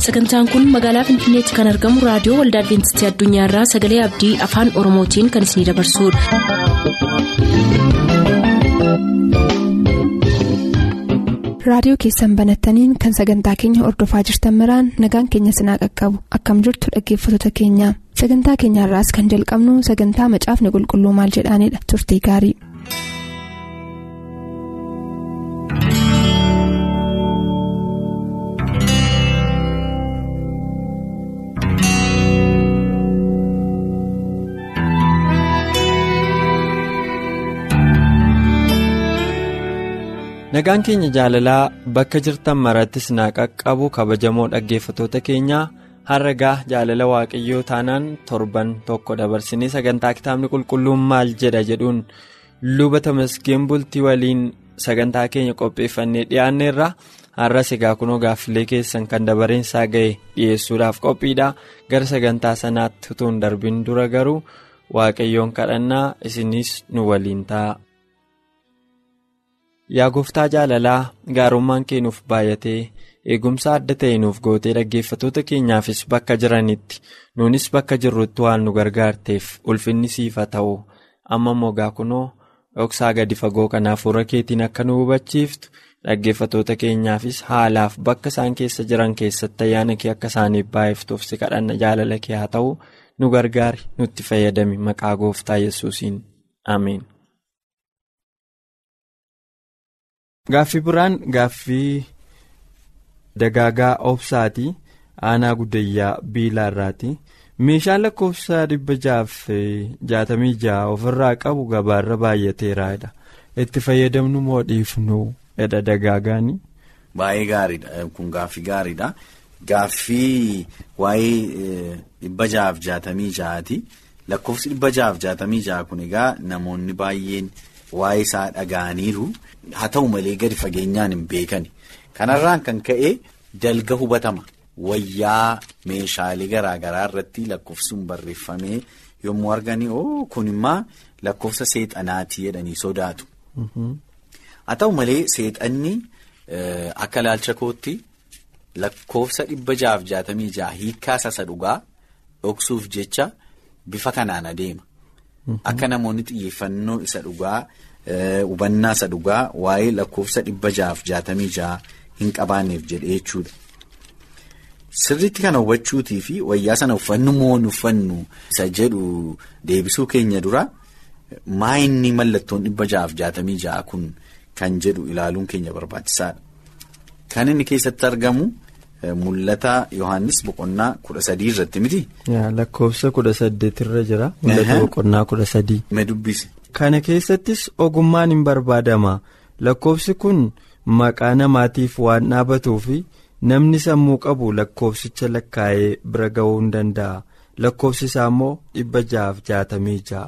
sagantaan kun magaalaa finfinneetti kan argamu raadiyoo waldaa adventistii addunyaarraa sagalee abdii afaan oromootiin kan isinidabarsudha. raadiyoo keessan banattaniin kan sagantaa keenya ordofaa jirtan maraan nagaan keenya sinaa qaqqabu akkam jirtu dhaggeeffattoota keenya sagantaa keenyaarraas kan jalqabnu sagantaa macaafni qulqulluu maal jedhaanidha turtii gaarii. nagaan keenya jaalalaa bakka jirtan marattis naa qaqqabu kabajamoo dhaggeeffatoota keenyaa har'agaa jaalala waaqayyoo taanaan torban tokko dabarsinee sagantaa kitaabni qulqulluun maal jedha jedhuun luba tamasgeen bultii waliin sagantaa keenya qopheeffannee dhiyaanneerra har'as egaa kunoo gaaffilee keessan kan dabareensaa ga'e dhiyeessuudhaaf qophiidha gara sagantaa sanaatti utuu hin darbin dura garuu waaqayyoon kadhannaa isinis nu waliin ta'a. Yaa gooftaa jaalalaa gaarummaan kee nuuf baay'atee eegumsa adda ta'e nuuf gootee dhaggeeffatoota keenyaafis bakka jiranitti nuunis bakka jirrutti waan nu gargaarteef ulfinni siif haa ta'u amma mogaa kunoo dhoksaa gadi fagoo kanaaf fuula keetiin akka nu hubachiiftu dhaggeeffatoota keenyaafis haalaaf bakka isaan keessa jiran keessatti ayyaana kee akka isaaniif baay'iftuuf si kadhanna jaalala kee haa ta'u nu gargaari nutti fayyadami maqaa gooftaa yesuusiin ameen. Gaaffii biraan gaaffii dagaagaa obsaati aanaa guddayyaa biilaa irraati meeshaan lakkoofsa dhibba jaaf jaatamii ja'a ofirraa qabu gabaarra baay'ateeraadha itti fayyadamnu moo dhiifnu edha dagaagaani. Baay'ee gaariidha kun gaaffii gaariidha gaaffii waa'ee dhibba ja'aaf jaatamii ja'aati lakkoofsi dhibba ja'aaf jaatamii ja'a kun egaa namoonni baay'een. Waa'ee isaa dhaga'aniiru haa ta'u malee gadi fageenyaan hin beekani. Kanarraan kan ka'e dalga hubatama. Wayyaa meeshaalee garaa garaa irratti lakkoofsuun barreeffamee yommuu arganii oo kun immoo lakkoofsa seexanaatii jedhanii sodaatu. Haa ta'u malee seexanni akka ilaalcha kootti lakkoofsa dhibba ja'aaf jaatamii ja'a hiikkaa isa dhugaa dhoksuuf jecha bifa kanaan adeema. Akka namoonni xiyyeeffannoo isa dhugaa hubannaa isa dhugaa waa'ee lakkoofsa dhibba ja'aaf jaatamii ja'a hin qabaanneef jedhee jechuudha. Sirriitti kana hubachuutii fi wayyaa sana uffannu moo uffannu isa jedhu deebisuu keenya dura maa inni mallattoon dhibba ja'aaf jaatamii ja'a kun kan jedhu ilaaluun keenya barbaachisaadha. Kan inni keessatti argamu. Mul'ata Yohaannis boqonnaa kudha sadii irratti miti. Lakkoofsa kudha saddeet irra jira. Mul'ata boqonnaa kudha sadii. Me dubbise. Kana keessattis ogummaan hin barbaadama. Lakkoofsi kun maqaa namaatiif waan dhaabatuu fi namni sammuu qabu lakkoofsicha lakkaa'ee bira ga'uu hin danda'a. Lakkoofsi isaa immoo dhibba ja'aaf jaatamii ja'a.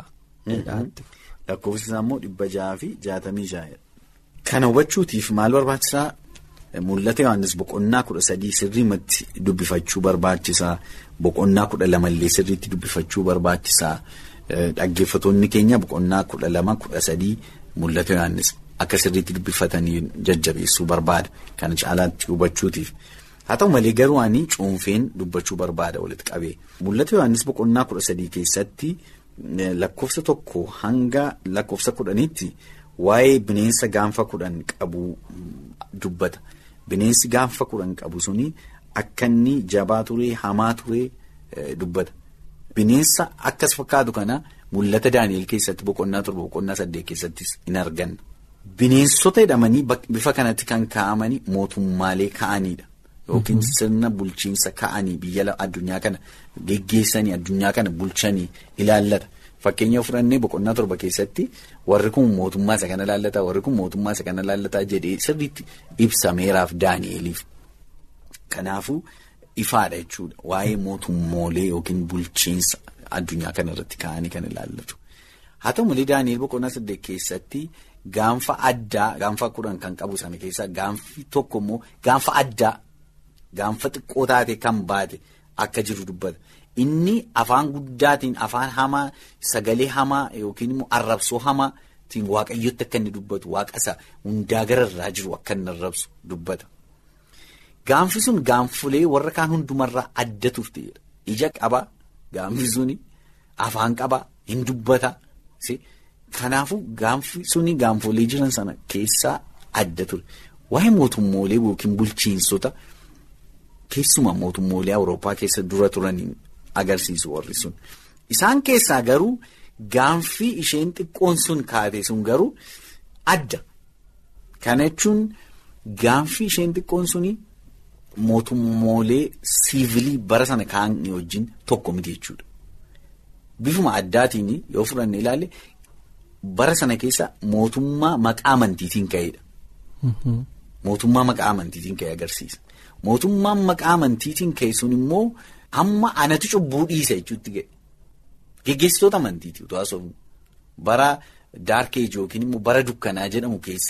Lakkoofsi isaa immoo dhibba ja'aa fi jaatamii ja'a. Kana hubachuutiif maal barbaachisaa? Mul'ata Yohaannis boqonnaa kudha sadii sirriimatti dubbifachuu barbaachisaa. Boqonnaa kudha lamallee sirriitti dubbifachuu barbaachisaa. Dhaggeeffatoonni keenya boqonnaa kudha lama kudha sadii mul'ata Yohaannis akka sirriitti dubbifatanii jajjabeessuu barbaada. Kana caalaatti hubachuutiif. Haa ta'u malee garuu ani cuunfeen dubbachuu barbaada walitti qabee. Mul'ata Yohaannis boqonnaa kudha sadii keessatti lakkoofsa tokko hanga lakkoofsa kudhaniitti waa'ee bineensa gaanfa kudhan qabu dubbata. Bineensi gaanfa kudhan qabu suni akka inni jabaa turee hamaa turee dubbata. Bineensa akkas fakkaatu kana mul'ata Daani'el keessatti boqonnaa torba boqonnaa saddeet keessattis in arganna. Bineensota jedhamanii bifa kanatti kan kaa'amanii mootummaalee ka'aniidha. Yookiin sirna bulchiinsa ka'anii biyya addunyaa kana geggeessanii addunyaa kana bulchanii ilaallata. Fakkeenya fudhannee boqonnaa torba keessatti warri kun mootummaa isa kana ilaallata warri kun mootummaa isa kana ilaallata jedhee sirriitti ibsameeraaf Daani'eliif. Kanaafuu ifaadha jechuudha waa'ee mootummoolee yookiin bulchiinsa addunyaa kana irratti ka'anii kan ilaallatu. Haa ta'u malee Daani'el boqonnaa saddeet keessatti gaanfa addaa gaanfa kudhan kan qabu sana keessaa gaanfi tokko immoo gaanfa addaa gaanfa xiqqoo taate kan baate akka jiru dubbata. Inni afaan guddaatiin afaan hamaa sagalee hamaa yookiin immoo arrabsoo hamaatiin waaqayyotti akka inni dubbatu waaqa isa hundaa gararraa jiru akka inni arrabsu dubbata. Gaanfi sun gaanfulee warra kaan hundumarraa adda turteedha. Ija qabaa gaanfi suni afaan qabaa hin dubbataa. Kanaafuu gaanfi suni gaanfolee jiran sana keessaa adda ture. Waa'ee mootummoolee yookiin bulchiinsota keessumaa mootummoolee Awurooppaa keessa dura turaniin agarsiisu warri sun. Isaan keessaa garuu gaanfi isheen xiqqoon sun kaate sun garuu adda. Kana jechuun gaanfi isheen xiqqoon suni mootummoolee siivilii bara sana kaa'anii wajjin tokko miti jechuudha. Bifuma addaatiin yoo fudhanne ilaalle bara sana keessa mootummaa maqaa amantiitiin ka'edha. Mootummaa maqaa amantiitiin ka'e agarsiisa. Mootummaan maqaa amantiitiin ka'e sun immoo amma anatu cubbuu dhiisa jechuutti ga'e. Geggeessitoota amantiiti utuu haasofnu bara daarkeeji yookiin immoo bara dukkanaa jedhamu keessa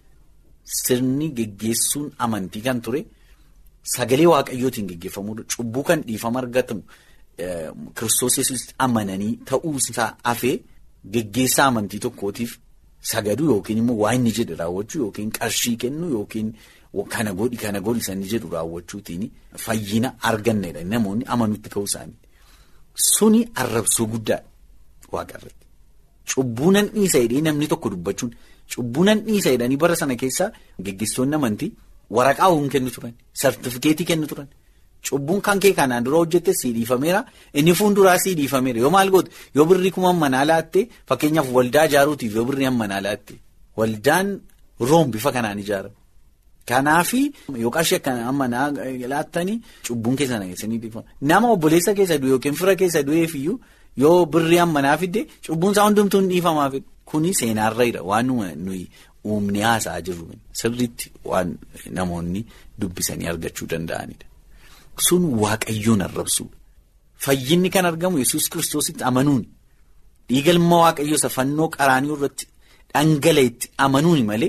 sirni geggeessuun amantii kan ture sagalee waaqayyootiin geggeeffamudha. Cubbuu kan dhiifama argatamu kiristoos yesuusitti amananii ta'uusaa hafee geggeessaa amantii tokkootiif sagadu yookiin immoo waa inni jedhe raawwachuu yookiin qarshii kennu yookiin kana godhi kana godhi sanii jedhu raawwachuutiin fayyina argannedha namoonni amanutti ka'uu isaanii. Suni arrabsoo guddaadha waaqarratti. Cubbuu nan dhiisa jedhee namni tokko dubbachuun cubbuu nan dhiisa jedhanii bara sana keessaa geggeessitoonni amantii waraqaa hin kennu turan sartifikeetii kennu turan. Cubbuun kan kee kanaan dura hojjette sii dhiifameera inni fuulduraa sii dhiifameera yoo maal goote yoo birrii kuma manaa laatte fakkeenyaaf waldaa ijaaruutiif yoo birrii manaa laatte waldaan room bifa kanaan ijaarame. Kanaafi yoo qarshii akka manaa laattanii cubbuun keessa nageessanii dhiifama. Nama obboleessa keessa du'e yookiin fira keessa du'eefiyyuu yoo birrii manaa fidde cubbuun isaa hundumtuu hin dhiifamaaf kuni seenaarra jira waan nuyi uumni haasa'aa jirru sirriitti waan namoonni dubbisanii argachuu danda'anidha. Sun waaqayyoon arrabsuudha. Fayyinni kan argamu yesus kiristoositti amanuun dhiiga ilma waaqayyoo isa fannoo qaraanii irratti dhangala'etti amanuuni malee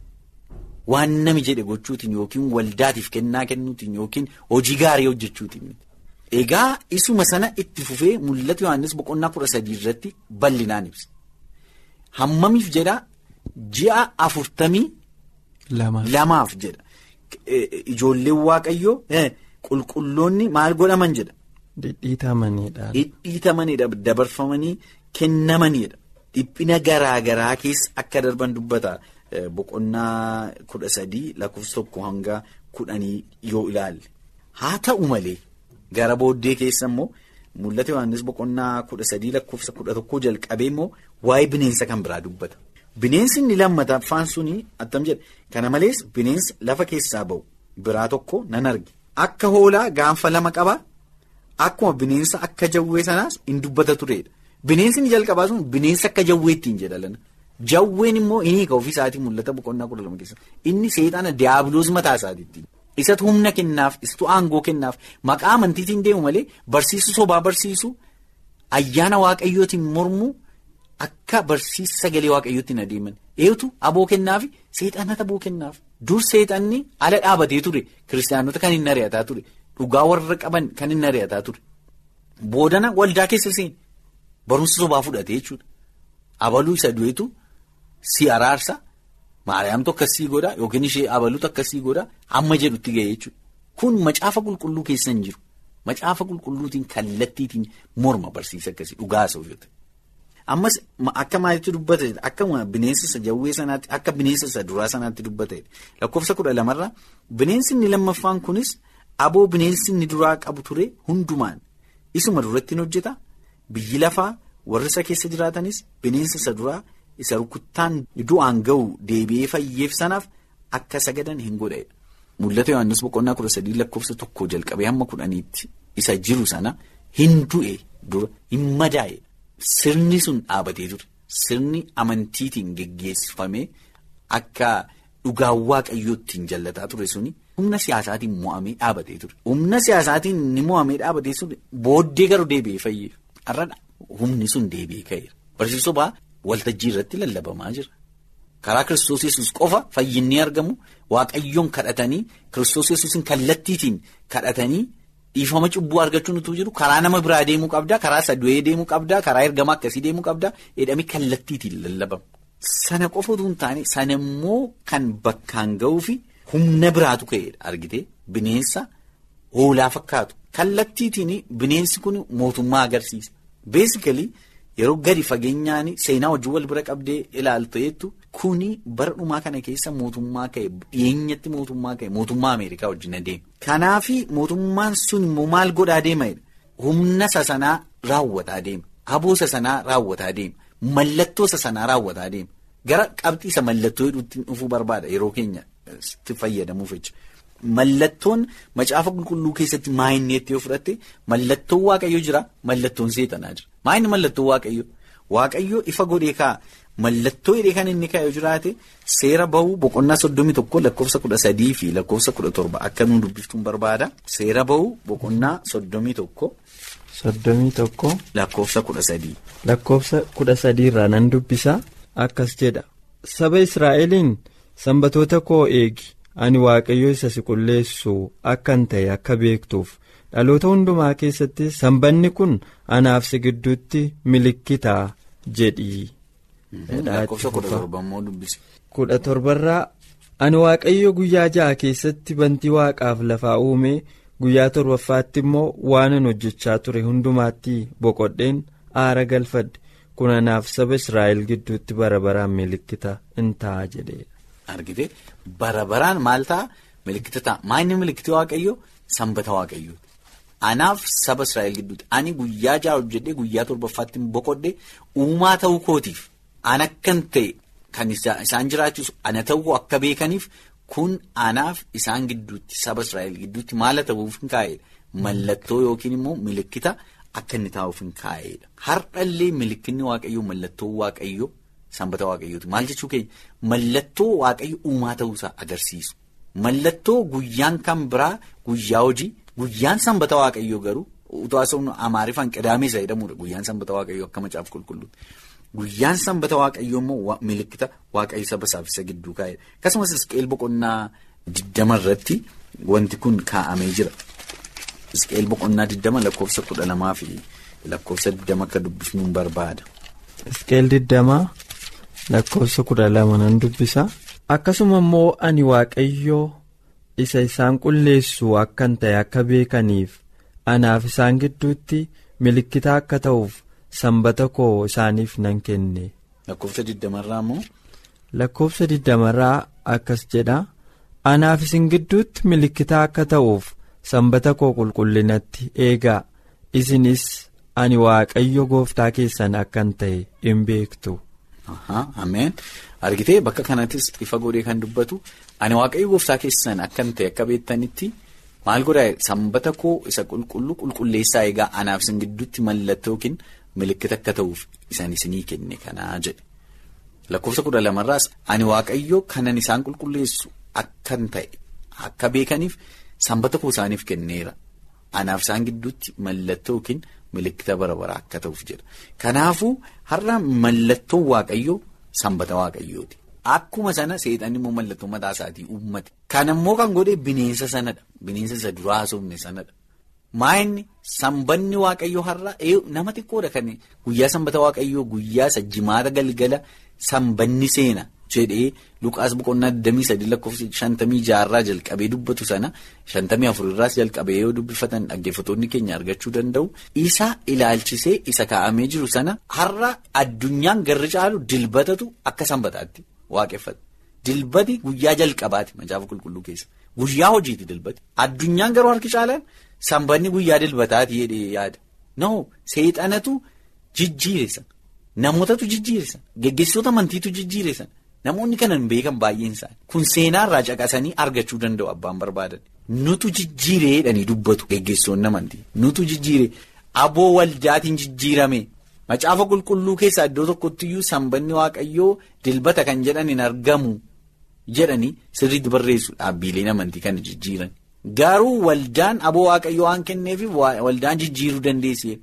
waan nami jedhe gochuutiin yookiin waldaatiif kennaa kennuutiin yookiin hojii gaarii hojjechuutiin. Egaa isuma sana itti fufee mul'ata Yohaannis boqonnaa kudha sadii irratti bal'inaan ibsa. Hammamiif jedhaa ji'a afurtamii lamaaf jedha. Ijoolleen waaqayyoo. Qulqulloonni maal godhaman jedha. Dhidhiitamanidha. Dhidhiitamanidha dabarfamanii kennamanidha. Dhiphina garaa garaa keessa akka darban dubbata boqonnaa kudha sadii lakkoofsa tokko hanga kudhanii yoo ilaalle. Haa ta'u malee gara booddee keessa immoo mul'ata Yohaannis boqonnaa kudha sadii lakkoofsa kudha tokkoo jalqabee immoo waa'ee bineensa kan biraa dubbata. Bineensi inni lammataffaan suni attam jedha. Kana malees bineensa lafa keessaa ba'u biraa tokko nan arge. Akka hoolaa gaanfa lama qabaa akkuma bineensa akka jawwee sanaas hin dubbata turedha. Bineensi inni jalqabaa sun bineensa akka jawweettiin jedha lana. Jawween immoo inni ka ofiisaatii mul'ata boqonnaa kudha lama keessa. Inni seexana diyaabiloos mataa isaatiitti. Isatu humna kennaaf, isatu aangoo kennaaf, maqaa amantiitiin deemu malee barsiisu sobaa barsiisu ayyaana waaqayyootiin mormuu akka barsiisa sagalee waaqayyootiin adeeman. Eetu aboo kennaafi seexanata aboo kennaaf. Dur seexanni ala dhaabatee ture kiristaanota kan hin ari'ataa ture dhugaa warra qaban kan hin ari'ataa ture boodana waldaa keessa seeni barumsa sobaa fudhatee jechuudha abaluu isa du'eetu si araarsa maariyaamtu akkasii godha yookiin ishee abaluutu akkasii godha amma jedhutti ga'e jechuudha kun macaafa qulqulluu keessa hin jiru macaafa qulqulluutiin kallattiitiin morma barsiisa akkasii dhugaa isa hojjeta. Ammas akka maalitti dubbate akkuma bineensa isa jawwee sanaatti akka bineensa isa duraa sanaatti dubbate lakkoofsa kudha lamarraa bineensi inni lammaffaan kunis aboo bineensi inni duraa qabu ture hundumaan isuma duratti hojjeta biyyi lafaa warri isa keessa jiraatanis bineensa isa duraa isa rukuttaan du'aan ga'u deebi'ee fayyeef sanaaf akka sagadan hin godhedha. Mul'ata Yohaannis boqonnaa kudha sadii lakkoofsa tokko jalqabee hamma kudhaniitti isa jiru sana hin du'e dura hin madaa'e. Sirni sun dhaabatee ture. Sirni amantiitiin geggeeffamee akka dhugaa waaqayyoottiin jallataa ture suni humna siyaasaatiin mo'amee dhaabatee ture. Humna siyaasaatiin ni mo'amee dhaabatee ture booddee garuu deebi'ee fayyeef. Har'adha humni sun deebi'ee ka'eera. Barsiisoo ba'aa waltajjii irratti lallabamaa jira. Karaa kiristoos yesus qofa fayyinni argamu waaqayyoon kadhatanii kiristoos yesuusin kallattiitiin kadhatanii. Dhiifama cubbuu argachuun utuu jiru karaa nama biraa deemuu qabdaa karaa isa du'ee deemuu qabdaa karaa ergamaa akkasii deemuu qabdaa jedhamee kallattiitiin lallabama. Sana qofa utuu hin taane sana immoo kan bakkaan ga'uu fi humna biraatu ka'edha argite bineensa hoolaa fakkaatu kallattiitiin bineensi kun mootummaa agarsiisa beesikalii yeroo gadi fageenyaan seenaa wajjin wal bira qabdee ilaaltu jettu kuni bara dhumaa kana keessa mootummaa ka'e dhiyeenyatti mootummaa ka'e mootummaa ameerikaa wajjin adeema kanaafi mootummaan sun immoo maal godhaa deema humna sasanaa raawwataa deema haboo sasanaa raawwataa deema mallattoo sasanaa raawwataa deema. Gara qabxiisa mallattoo hedduutti dhufuu barbaada yeroo keenya itti fayyadamuuf jecha. Mallattoon macaafa qulqulluu keessatti maayinneetti yoo fudhatte mallattoon waaqayyo jira mallattoon seexanaa jira. Maayinni mallattoo waaqayyo waaqayyo ifa godhee kaa'a mallattoo hidhee kan inni kaa'e jiraate seera bahuu boqonnaa soddomii tokko lakkoofsa kudha sadii fi lakkoofsa kudha torba akka nuun dubbiftuun barbaada. Seera bahuu boqonnaa soddomii tokko. Soddomii tokko. Lakkoofsa kudha sadii. Lakkoofsa kudha sadii irraa nan dubbisa. Akkas jedha saba Israa'eliin sanbatoota koo eegi ani waaqayyo isa si qulleessu akkan ta'e akka beektuuf dhaloota hundumaa keessatti sanbanni kun anaaf si gidduutti milikitaa jedhii. kudha torbarraa ani waaqayyo guyyaa ja'a keessatti bantii waaqaaf lafaa uume guyyaa torbaffaatti immoo waanan hojjechaa ture hundumaatti boqodheen aara galfadhe. kun anaaf saba israa'el gidduutti bara baraan milikkita in ta'a jedhee. argite bara baraan maal ta'a milikkita ta'a maayinni milikkiti waaqayyo sanbata waaqayyo anaaf saba israa'el gidduutti ani guyyaa ja'a hojjedhee guyyaa torbaffaatti boqodhe uumaa ta'uu kootiif an akkan ta'e kan isaan jiraachisu ana ta'uu akka beekaniif kun anaaf isaan gidduutti saba israa'el gidduutti maala ta'uuf hin kaa'edha mallattoo yookiin immoo milikkita. Akka inni taa'uuf hin kaa'edha. Har'allee milikkinni waaqayyoo mallattoo waaqayyoo sanbata waaqayyooti. Maal jechuu keenya mallattoo waaqayyo uumaa ta'uusaa agarsiisu. Mallattoo guyyaan kan biraa guyyaa hojii guyyaan sanbata waaqayyoo garuu utuu haasawuun amaariffaan qidaamee isa jedhamudha. Guyyaan sanbata waaqayyoo akka macaaf qulqulluuti. Guyyaan sanbata waaqayyoo immoo milikkita waaqayyo saba isaaf isa gidduu kaa'edha. Akkasumas isqeel boqonnaa diddama irratti wanti kun kaa'amee jira. Isqeel boqonnaa diddama lakkoofsa kudha lamaa fi lakkoofsa diddama akka dubbifnuun barbaada. Isqeel diddama lakkoofsa kudha lama nan dubbisa. Akkasuma immoo ani waaqayyoo isa isaan qulleessu akkan ta'e akka beekaniif anaaf isaan gidduutti milikkita akka ta'uuf sanbata koo isaaniif nan kenne. Lakkoofsa diddamarraa immoo. Lakkoofsa diddamarraa akkas jedha. Anaaf isin gidduutti milikkita akka ta'uuf. sanbata koo qulqullinatti eegaa isinis ani waaqayyo gooftaa keessan akkan ta'e hin beektu. Ameen argitee bakka kanattis ifa godhee kan dubbatu ani waaqayyo gooftaa keessan akkan ta'e akka beektanitti maal godhaa sanbata koo isa qulqulluu qulqulleessaa eegaa anaaf isin gidduutti mallattoo yookiin milikkita akka ta'uuf isaan isinii kenne kanaa jedhe lakkoofsa kudha lamarraas ani waaqayyo kanan isaan qulqulleessu akkan ta'e akka beekaniif. Sanbata koo isaaniif kenneera. Anaaf isaan gidduutti mallattoo yookiin milikkita bara baraa akka ta'uuf jedha. Kanaafuu har'a mallattoo waaqayyoo sanbata waaqayyooti. Akkuma sana seexanni immoo mallattoo mataa isaatii uummate. Kan immoo kan godhe bineensa sanadha. Bineensa isa duraa haasofne sanadha. Maayinni sanbanni waaqayyoo har'a nama xiqqoodha kan guyyaa sanbata waaqayyoo guyyaa isa jimaata galgala sanbanni seena. jedhee luqaas boqonnaa 23 lakkoofsa 56 irraa jalqabee dubbatu sana 54 irraas jalqabee yoo dubbifatan dhaggeeffattoonni keenya argachuu danda'u isa ilaalchisee isa kaa'amee jiru sana har'a addunyaan garri caalu dilbatatu akka sanbataatti waaqeffata dilbati guyyaa jalqabaati macaafa qulqulluu keessa guyyaa hojiiti dilbati addunyaan garuu harki caalaan sanbanni guyyaa dilbataati jedhee yaada no seexanatu jijjiiresan namootatu jijjiiresan geggeessitoota amantiitu jijjiiresan. Namoonni kanan beekan baay'een isaanii kun seenaa irraa caqasanii argachuu danda'u abbaan barbaadan nutu jijjiireedhanii dubbatu geggeessitoonni amantii nutu jijjiire aboo waldaatiin jijjiirame macaafa qulqulluu keessaa iddoo tokkottiyyuu sanbanni waaqayyoo dilbata kan jedhan hin argamu jedhanii sirriitti barreessu dhaabbiileen amantii kana jijjiiran garuu waldaan aboo waaqayyoo waan kenneefi waldaan jijjiiruu dandeessee.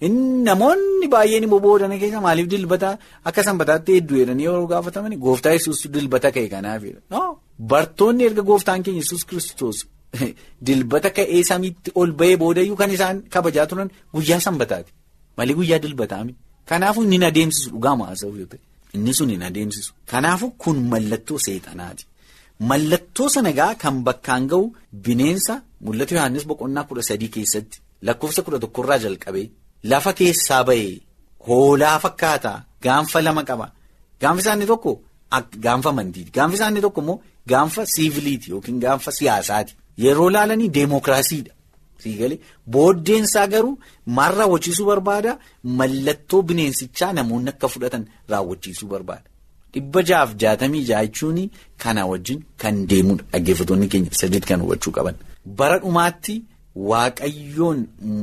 Namoonni baay'een immoo boodana keessa maaliif dilbata akka sanbataatti hedduu jedhanii yeroo gaafataman gooftaa yesuus dilbata ka'e kanaafidha. Bartoonni erga gooftaan keenya yesus kiristoos dilbata ka'ee samiitti ol ba'ee boodayyuu kan isaan kabajaa turan guyyaa sanbataati. Malee guyyaa dilbataami. Kanaafuu inni adeemsisu dhugaa haasa'u yoo ta'e inni sun hin adeemsisu. Kanaafuu kun mallattoo seexanaati. mallattoo sana egaa kan bakkaan ga'u bineensa mul'ata Yohaannis boqonnaa kudha sadii keessatti lakkoofsa kudha tokkorraa jalqabee lafa keessaa ba'ee hoolaa fakkaata gaanfa lama qaba gaanfi isaanii tokko gaanfa amantiiti gaanfi isaanii tokko immoo gaanfa siiviliiti yookiin gaanfa siyaasaati yeroo laalanii deemokiraasiidha. Siigalee booddeensaa garuu maal raawwachiisuu barbaada mallattoo bineensichaa namoonni akka fudhatan raawwachiisuu barbaada. Dhibba jaaf jaatamii ja'a jechuun kana wajjin kan deemudha dhaggeeffattoonni keenya sadiitti kan hubachuu qaban. Bara dhumaatti waaqayyoon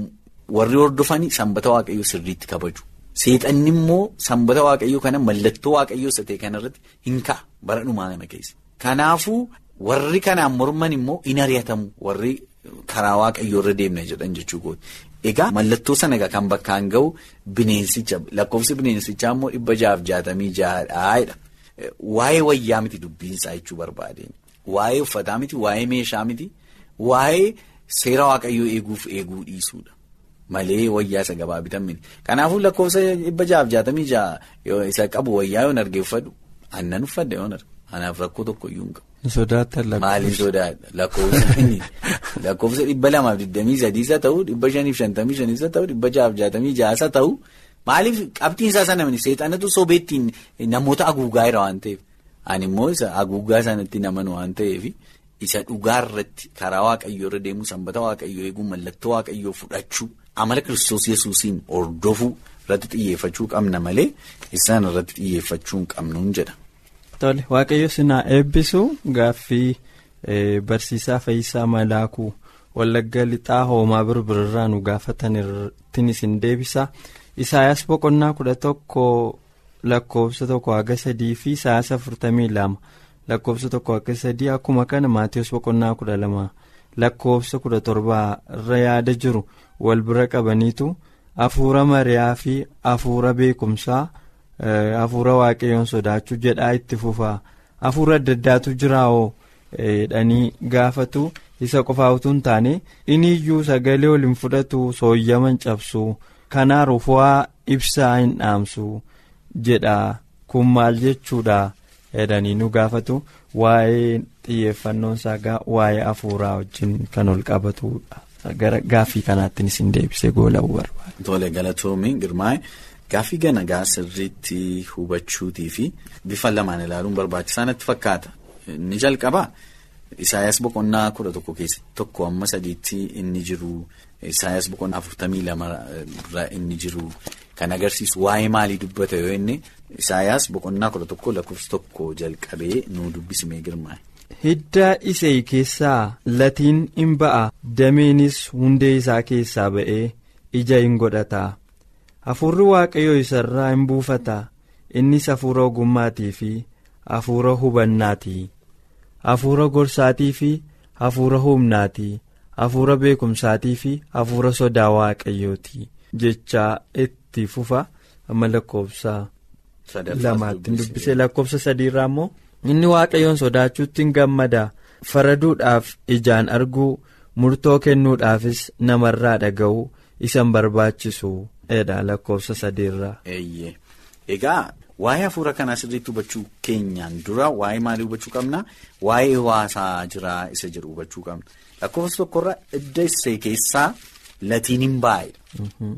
warri hordofanii sanbata waaqayyoo sirriitti kabaju. Seexanni immoo sanbata waaqayyoo kana mallattoo waaqayyoo isa ta'e kanarratti hin ka'a bara dhumaa kana keessa. Kanaafuu warri kanaan morman immoo in ari'atamu warri. Karaa waaqayyoo irra deemna jedhan jechuu kooti. Egaa mallattoo sana egaa kan bakkaan ga'u bineensicha lakkoofsi bineensichaa immoo dhibba jaaf jaatamii ja'aadha. Waa'ee wayyaa miti dubbiinsaa jechuu barbaadeen. Waa'ee uffataa miti, waa'ee meeshaa miti, waa'ee seera waaqayyoo eeguuf eeguu dhiisuudha. Malee wayyaa isa gabaa bitan miti. Kanaafuu lakkoofsa dhibba jaaf jaatamii ja'a isa qabu wayyaa yoon argee uffadhu aannan uffadha yoon arge. Kanaaf rakkoo tokko iyyuu hin qabu. Sodaatan lakkoofsa. Maaliin sodaadha lakkoofsa lakkoofsa dhibba lamaaf digdamii sadiisa ta'uu dhibba shaniif shantamii shaniisa ta'uu dhibba jaaf jaatamii jaasa ta'uu maaliif qabxiin isaa sana miti seexanatu sobeettiin namoota haguugaa jira waan ta'eef ani immoo isa haguugaa sanatti namanu waan ta'eef isa dhugaa irratti karaa waaqayyoo irra deemuu sanbata waaqayyoo eeguu mallattoo waaqayyoo fudhachuu amala kiristoos yesuusiin hordofuu irratti xiyyeeffachuu qabna malee isaan irratti xiyyeeffachuu hin qabnuun jedha. Tole waaqayyo sinaa eebbisu gaaffii barsiisaa Fayyisaa Malaakuu Wallagga Lixaa Hoomaa Birbirraa nu gaafataniin isin deebisa. Isaayaas boqonnaa kudha tokko lakkoofsa tokko haga sadii fi Isaayaas afurtamii lama lakkoofsa tokko haga sadii akkuma kana Maatiyus boqonnaa kudha lama lakkoofsa kudha torbaa irra yaada jiru wal bira qabaniitu hafuura mari'aa fi hafuura beekumsaa. Hafuura waaqayyoon sodaachuu jedhaa itti fufaa hafuura adda addaatu jiraawoo dhanii gaafatu isa qofaa utuu hin taane inni iyyuu sagalee ol hin fudhatu sooyyaman cabsu kanaa rufuwaa ibsaa hin dhaamsu jedha kun maal jechuudha jedhanii nu gaafatu waa'ee xiyyeeffannoon isaa waa'ee hafuuraa wajjin kan ol qabatudha gara gaaffii kanaattiin isin deebisee goolabuu barbaada. Tole galatoomii girmaa'e. Gaaffii gana gaa sirriitti hubachuutii fi bifa lamaan ilaaluun barbaachisaa natti fakkaata. Inni jalqabaa Isaayyaas boqonnaa kudha tokko keessatti tokko amma sadiitti inni jiru Isaayyaas boqonnaa afurtamii lama irra inni jiru kan agarsiisu waa'ee maalii dubbata yoo inni Isaayyaas boqonnaa kudha tokko lakkoofsa tokko jalqabee nu dubbisimee girmaa'e. Hidda isee keessaa latiin in ba'a dameenis hundee isaa keessaa ba'ee ija hin godhata. Hafuurri waaqayyoo isarraa hin buufata innis hafuura ogummaatii fi hafuura hubannaati hafuura gorsaatii fi hafuura humnaati hafuura beekumsaatii fi hafuura sodaa waaqayyooti jechaa itti fufa amma lakkoofsa lamaatti dubbisee lakkoofsa sadiirraa immoo inni waaqayyoon sodaachuutti hin gammada faraduudhaaf ijaan arguu murtoo kennuudhaafis namarraa dhaga'u isan barbaachisu. Eedha lakkoofsa sadiirraa. Eeyyee egaa waa'ee hafuura kanaa sirriitti hubachuu keenyaan dura waa'ee maalii hubachuu qabna waa'ee waasaa jiraa isa jedhu hubachuu qabna lakkoofsa tokkorraa hidda isee keessaa latiin hin baay'ee.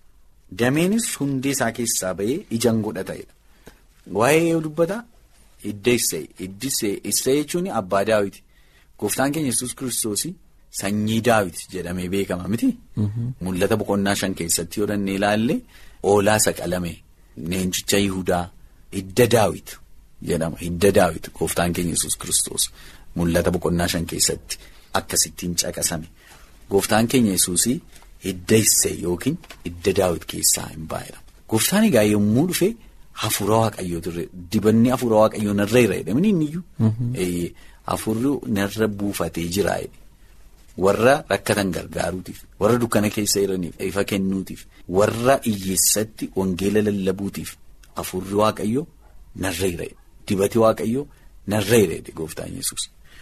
Dameenis hundee isaa keessaa ba'ee ijaan godhatedha. Waa'ee yoo dubbata hidda isee hiddi isee jechuun abbaa daawiti gooftaan keenya yesus kiristoosii. Sanyii daawit jedhamee beekama miti. Mul'ata boqonnaa shan keessatti yoo dhannee ilaalle oolaa saqalame neenchicha Yihudaa hidda daawit jedhama hidda daawit gooftaan keenya yesus kiristoos mul'ata boqonnaa shan keessatti akkasittiin caqasame gooftaan keenya yesuusii hidda isee yookiin hidda daawit keessaa hin baay'edha. Gooftaan egaa yommuu dhufe hafuura waaqayyoo turre dibanni hafuura waaqayyoo narra jira jedhamanii inni iyyuu hafuurri narra buufatee jira. Warra rakkatan gargaaruutiif warra dukkana keessa jiraniif ifa kennuutiif warra hiyyeessatti wangeela lallabuutiif hafuurri waaqayyo narra jira dibati waaqayyo narra jira gooftaan yesus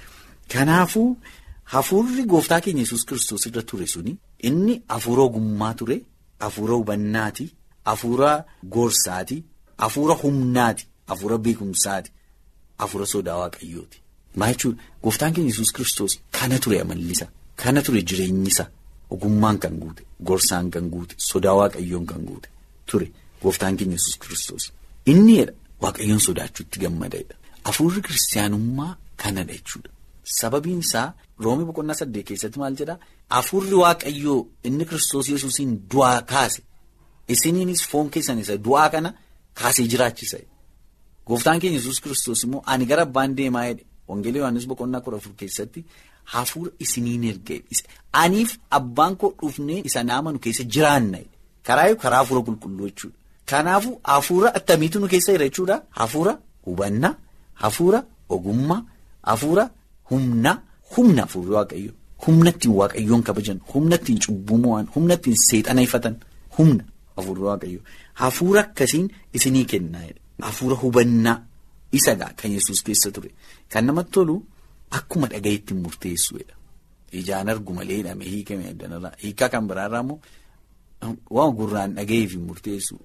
Kanaafuu hafuurri gooftaa keenya yesus kiristoos irra ture suni inni hafuura ogummaa ture hafuura hubannaati hafuura gorsaati hafuura humnaati hafuura beekumsaati hafuura sodaa waaqayyooti Maa jechuudha gooftaan keenya yesus kiristoos kana ture amallisa kana ture jireenyisa ogummaan kan guute gorsaan kan guute sodaa waaqayyoon kan guute ture gooftaan keenya yesus kiristoos. Inni jedha waaqayyoon sodaachuutti gammadedha. Afuurri kiristaanummaa kanadha jechuudha. Sababiin isaa roomii boqonnaa saddeet keessatti maal jedhaa afuurri waaqayyoo inni kiristoos yesuusiin du'aa kaase isiniinis foon keessan isa du'aa kana kaasee jiraachisa. Gooftaan keenya yesus kiristoos immoo ani gara abbaan deemaa jedhe wangeelii yohaannis boqonnaa kudha afur keessatti hafuura isiniin erga aniif abbaan koo dhufnee isa naamanu keessa jiraanna karaa karaa hafuura qulqulluu jechuudha. Kanaafuu hafuura attamiitu nu keessa jira jechuudha hafuura hubannaa hafuura ogummaa hafuura humnaa humna hafuurri waaqayyo humna ittiin waaqayyoon kabajan humna ittiin cubbuu mo'an humna ittiin seexaneeffatan humna hafuurri waaqayyo hafuura akkasiin isinii kennaa hafuura hubannaa isa gaa kan yesus keessa ture kan namatti tolu akkuma dhaga'itti murteessuudha ijaan argu malee hidhamee hiikame addanarraa hiikaa kan biraarraa immoo waan gurraan dhaga'eef murteessu.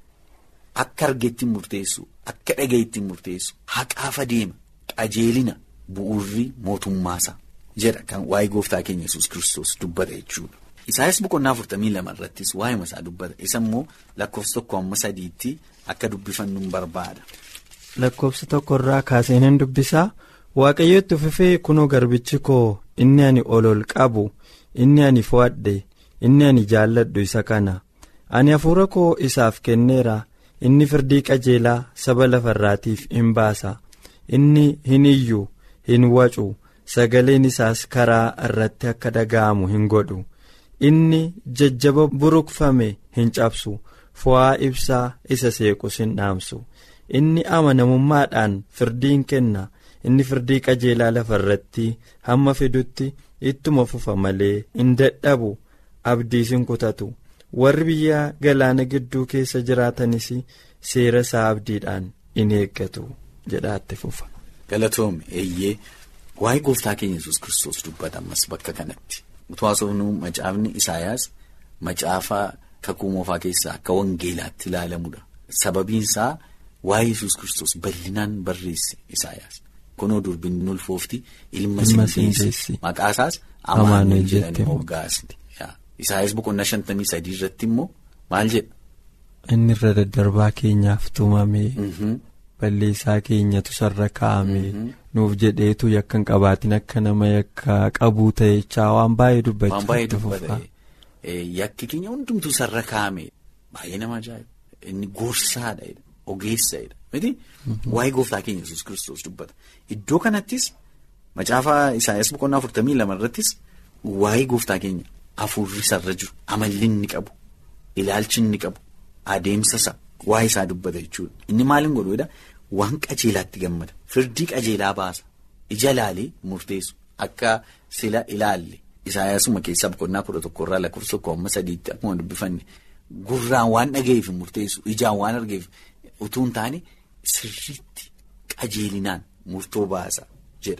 Akka argeetti murteessu akka dhagayetti murteessu haqaaf adeema qajeelina bu'uurri mootummaasaa jedha kan waa'ee gooftaa keenya yesus kiristoos dubbata jechuudha. Isaayyaas boqonnaa afurtamii lama irrattis waa'ee isaa dubbata isa immoo lakkoofsa tokko amma sadiitti akka dubbifannu barbaada. Lakkoofsa tokkorraa kaaseen hin dubbisaa waaqayyo itti fufee kunoo garbichi koo inni ani ol ol qabu inni ani fo'adhe inni ani jaalladhu isa kana ani hafuura koo isaaf kenneera. inni firdii qajeelaa saba lafarraatiif hin baasa inni hin iyyu hin wacu sagaleen isaas karaa irratti akka dhaga'amu hin godhu inni jajjaba buruqfame hin cabsu fo'aa ibsaa isa seequs hin dhaamsu inni amanamummaadhaan firdii kenna inni firdii qajeelaa lafarratti hamma fidutti ittuma fufa malee hin dadhabu abdiis hin kutatu. warri biyya galaana gidduu keessa jiraatanis seera isaa abdiidhaan in eeggatu jedhaatti fufa. Galatoom eeyyee waa'ee gooftaa keenya yesus kiristoos dubbata ammas bakka kanatti utuu haasofnu macaafni Isaayaas macaafa kakuu moofaa keessaa akka wangeelaatti ilaalamudha. Sababiin isaa waa'ee yesus kiristoos bal'inaan barreesse Isaayaas kunoo durbin ulfoofti ilma siindeessi maqaa isaas amaanu'el jedhanii moggaasti. Isaayaas boqonnaa shantamii sadii irratti immoo maal jedha. Inni irra daddarbaa keenyaaf tumamee balleessaa keenyatu sarara kaa'amee nuuf jedheetu yakka hin qabaatin akka nama yakka qabuu ta'echaa waan baay'ee dubbachaa Waan baay'ee dubbata. Yakki keenya hundumtuu sarara kaa'amee baay'ee nama ajaa'iba. Inni gorsaadha ogeessadha miti waa'ee gooftaa keenya yesus kiristoos dubbata. Iddoo kanattis macaafa Isaayaas boqonnaa afurtamii lama irrattis waa'ee gooftaa keenya. Afuurri sarara jiru amalli inni qabu ilaalchi inni qabu adeemsa isaa waa'ee isaa dubbata jechuudha. Inni maaliin godhuudha waan qajeelaatti gammada firdii qajeelaa baasa ija ilaalee murteessu akka sila ilaalle Isaayyaasuma keessaa boqonnaa kudha tokkorraa lakkoofsa tokko amma sadiitti akkuma dubbifanne gurraan waan dhaga'eef murteessu ijaan waan argeef utuu hin taane sirriitti qajeelinaan murtoo baasa jedha.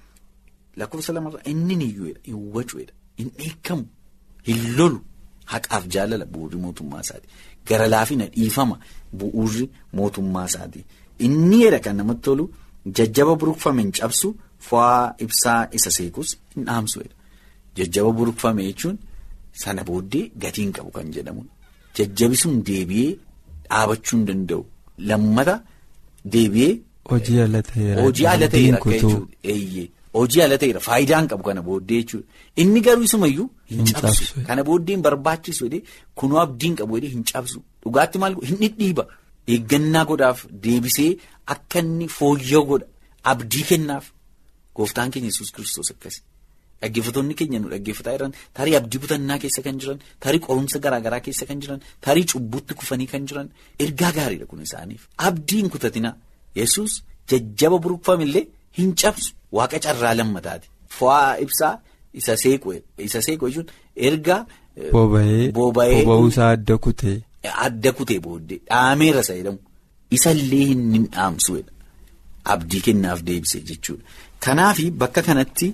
Lakkoofsa lamarraa inni niyyuudha hin wacuudha hin dheekkamu. Hin lolu haqaaf jaalala bu'uurri mootummaa isaati. Gara laafina dhiifama bu'uurri mootummaa isaati. Inni jedha kan namatti tolu jajjaba buruqfame hin cabsu fo'aa ibsaa isa seekus hin dhaamsu. Jajjaba buruqfame jechuun sana booddee gatiin qabu kan jedhamudha. Jajjabi sun deebi'ee dhaabachuu hin danda'u. Lammata deebi'ee. Hojii ala ta'eera. Hojii ala ta'eera akka jechuudha. Hojii ala ta'eera faayidaan qabu kana booddee jechuudha. Inni garuu isumayyuu hin cabsu. Kana booddee hin barbaachisu jedhee kunoo abdiin qabu jedhee hin cabsu. Dhugaatti maal hin dhidhiiba. Eeggannaa godhaaf deebisee akka inni fooyya'u godha. Abdii kennaaf. Gooftaan keenya yesus kiristoos akkasi. Dhaggeeffattoonni keenya nu dhaggeeffataa jiran tarii abdii kutannaa keessa kan jiran tarii qorumsa garaagaraa keessa kan jiran tarii cubbutti kufanii kan jiran ergaa gaariidha kun isaaniif. Abdii hin kutatinaa. Yesus jajjaba buruqfamillee hin cabsu. Waaqa carraa lammataati. Fo'aa ibsaa isa seequ isa seequ jechuun erga. Boba'ee boba'uusaa adda kutee. Adda kutee booddee dhaameera isa jedhamu isallee hin dhaamsuudha. Abdii kennaaf deebisee jechuudha. Kanaaf bakka kanatti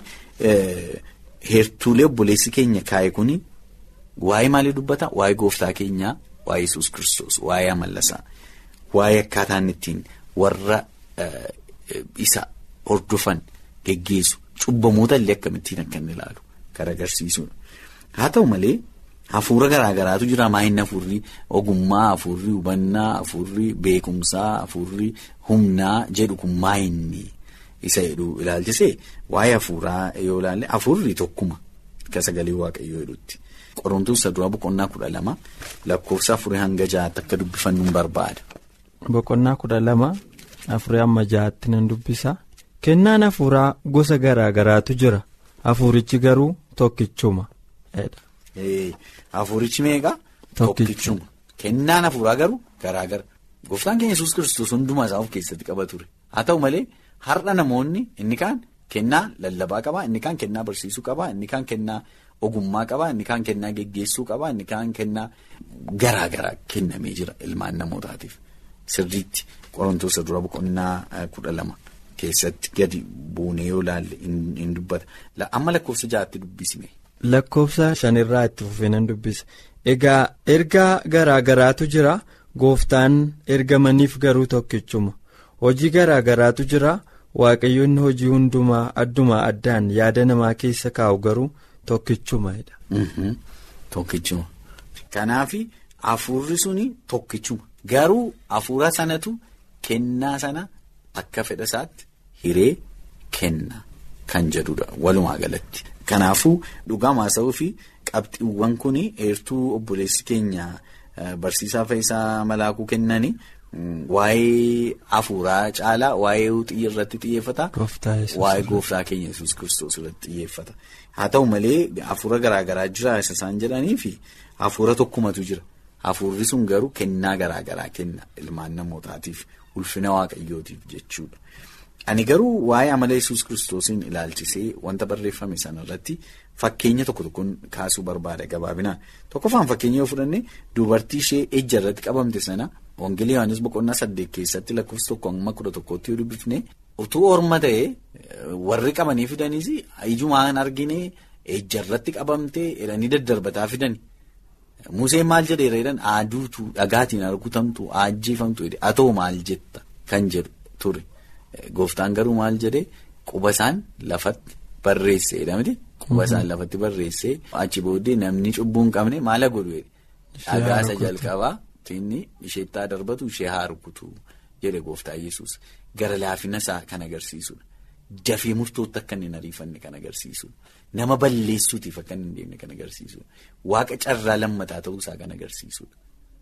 heertuulee obboleessi keenya kaa'e kuni waa'ee maalii dubbata? Waa'ee gooftaa keenyaa, waa'ee Yesuus kiristoos, waa'ee amallasaa, waa'ee akkaataan ittiin warra isa hordofan geggeessu cubbamoota illee akkamittiin akka inni ilaalu kan agarsiisudha. Haa ta'u malee hafuura garaagaraatu jira maayinni hafuurri ogummaa hafuurri hubannaa hafuurri beekumsaa hafuurri humnaa jedhu kun maayinni isa jedhu ilaalchisee waa'ee hafuuraa yoo ilaalle hafuurri tokkuma akka sagalee waaqayyoo jedhutti. Qorontoon isa duraa boqonnaa kudha lama lakkoofsa afurii hanga ja'aatti akka dubbifannu barbaada. Boqonnaa kudha lama afurii hamma ja'aatti nan dubbisa. Kennaan hafuuraa gosa garaa garaatu jira. Hafuurichi garuu tokkichuma. Hafuurichi meeqa? Tokkichuma. Kennaan hafuuraa garuu garaa gara. Gooftaan keenya yesus kiristoos hundumaa isaa of keessatti qaba ture. Haa ta'u malee har'a namoonni inni kaan kennaa lallabaa qaba, inni kaan kennaa barsiisuu qaba, inni kaan kennaa ogummaa qaba, inni kaan kennaa geggeessuu qaba, inni kaan kennaa garaa garaa kennamee jira ilmaan namootaatiif. Sirriitti qorontoota dura boqonnaa kudha lama keessatti gadi buunee yoo ilaalle hin dubbata. Amma lakkoofsa ja'aatti dubbisne. Lakkoofsa shanirraa itti fufee nan dubbisa. Egaa ergaa garaa garaatu jira. Gooftaan ergamaniif garuu tokkichuma. Hojii garaa garaatu jira. Waaqayyoonni hojii hundumaa addumaa addaan yaada namaa keessa kaa'u garuu tokkichumadha. Tokkichuma. Kanaaf hafuurri suni tokkichuma. Garuu hafuura sanatu kennaa sana akka fedha isaatti hiree kenna kan jedhudha walumaa galatti. Kanaafuu dhugaa maasa'uu fi qabxiiwwan kun eertuu obboleessi keenya barsiisaa Faayisaa Malaakuu kennanii waa'ee hafuuraa caalaa waa'ee xiyya irratti xiyyeeffata. Waa'ee gooftaa keenya yesus kiristoos irratti xiyyeeffata. Haa ta'u malee hafuura garaagaraa jira isa isaan jedhanii fi hafuura tokkumatu jira. Hafuurri sun garuu kennaa garaagaraa kenna ilmaan namootaatiif ulfina waaqayyootiif jechuudha. Ani garuu waa'ee amala yesus kiristoosiin ilaalchisee wanta barreeffame sanarratti fakkeenya tokko tokkoon kaasuu barbaada gabaabinaan. Tokkoffaan fakkeenya yoo fudhanne dubartii ishee ejja irratti qabamte sana Wangeelii Yohaannis boqonnaa saddeet keessatti lakkoofsa tokko amma kudha tokkotti yoo dubbifne utuu orma ta'ee warri qabanii fidanis ijumaan argine ejja irratti qabamtee jedhanii daddarbataa fidani. Museen maal jedheera jedhan aaduutu dhagaatiin argutamtu ajjeefamtu haa ta'u maal jetta kan jedhu ture. Gooftaan garuu maal jedhee quba isaan lafatti barreesse jedhamte quba isaan lafatti barreesse achi booddee namni cubbuu hin qabne maala godhu dhagaa isa jalqabaa inni isheettaa darbatu ishee haa rukutu jedhe gooftaa yesus gara laafina isaa kan agarsiisudha. Dafee murtootti akka inni hin ariifanne kan agarsiisudha. Nama balleessuutiif akka inni hin deemne kan agarsiisudha. Waaqa carraa lammataa ta'uusaa kan agarsiisudha.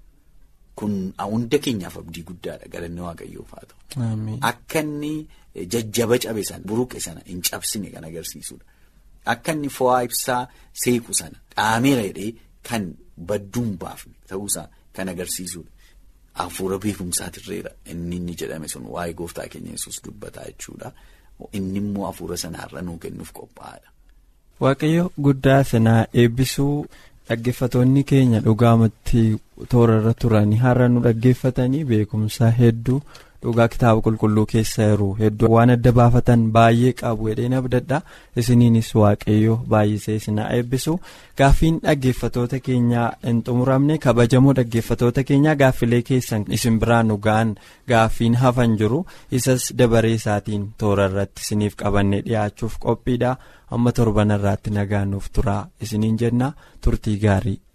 Kun hunda keenyaaf abdii guddaadha galanni waaqayyoof haa ta'u. Akka inni jajjaba cabe sana buruqe sana hin cabsine kan agarsiisudha. Akka inni fo'aa ibsaa seequ sana dhaameera jedhee kan badduun baafne ta'uusaa kan agarsiisudha. Hafuura beekumsaatirreera inni inni jedhame sun waa'ee gooftaa keenya yesus dubbataa jechuudha. Inni immoo hafuura sanaarra nuu kennuuf qophaa'aadha. Waaqayyo guddaa sanaa eebbisuu dhaggeeffatoonni keenya dhugaamatti toorarra turanii har'a nu dhaggeeffatanii beekumsa hedduu dhugaa kitaaba qulqulluu keessa jiru hedduu waan adda baafatan baay'ee qabu jedheen abdadha isiniinis waaqayyo baay'isee isinaa eebbisu gaaffiin dhaggeeffatoota keenyaa hin xumuramne kabajamoo dhaggeeffatoota keenyaa gaaffilee keessan isin biraan dhugaan gaaffiin hafan jiru isas dabaree isaatiin toora irratti isiniif qabannee dhiyaachuuf qophiidha amma torbanarraatti nagaan nuuf turaa isiniin jenna turtii gaarii.